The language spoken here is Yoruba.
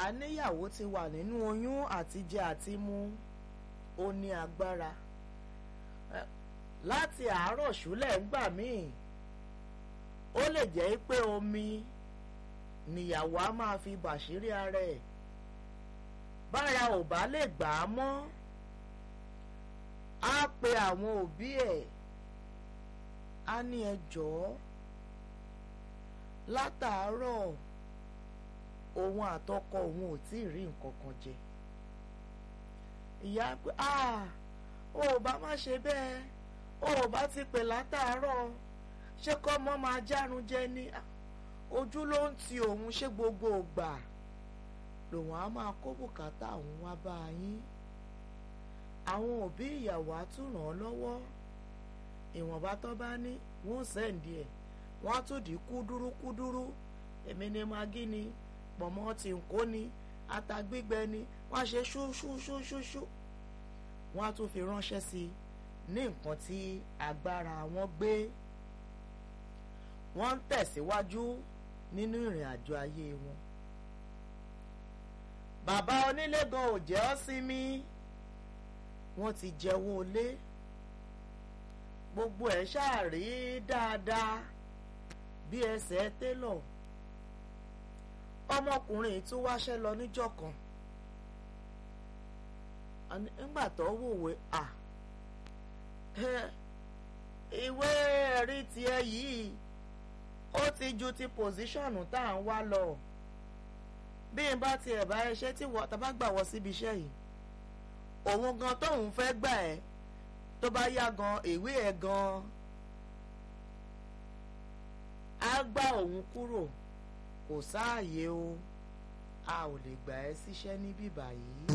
àníyàwó ti wà nínú oyún àti jẹ àti mu ó ní agbára láti àárọ̀ ṣúlẹ̀ ńgbà míì ó lè jẹ́ pé omi níyàwó á máa fi bàṣírí ara ẹ̀ bára ò bá lè gbà á mọ́ á pe àwọn òbí ẹ̀ á ní ẹ jọ̀ọ́ látàárọ̀ òun àtọkọ òun ò tí ì rí nǹkan kan jẹ ìyá pé ah o ò bá má ṣe bẹ́ẹ̀ o ò bá ti pè látàárọ̀ ṣé kọ́ mọ́ máa járun jẹ ní ojú ló ń ti òun ṣé gbogbo ògbà lòun á máa kó bùkátà òun wá bá yín àwọn òbí ìyàwó á tún ràn án lọ́wọ́ ìwọ̀nba tó bá ní wọ́n sẹ́ǹdì ẹ̀ wọ́n á tún dì í kúdúrú kúdúrú èmi ni magí ni pọ̀mọ́ tí ń kó ni ata gbígbẹ ni wọ́n á ṣe ṣúṣúṣúṣú wọ́n á tún fi ránṣẹ́ sí i ní nǹkan tí agbára wọn gbé wọ́n ń tẹ̀síwájú nínú ìrìn àjò ayé wọn. bàbá onílé gan ò jẹ́ ọ́ sinmi wọ́n ti jẹ́wọ́ lé gbogbo ẹ̀ ṣáàrí dáadáa bí ẹsẹ̀ télọ̀ ọmọkùnrin tún wáṣẹ́ lọ níjọ́ kan nígbà tó wòwe à ìwé ẹ̀rí tiẹ̀ yìí ó ti ju ti pòsíṣọ̀nù tá à ń wá lọ bí n bá tiẹ̀ bá iṣẹ́ tí wọ́n tá bá gbà wọ́ síbi iṣẹ́ yìí òun gan tóun fẹ́ gbà ẹ́ tó bá yá gan ìwé ẹ̀ gan á gbá òun kúrò kò sáàyè o a ò lè gbà ẹ́ síṣẹ́ níbí báyìí.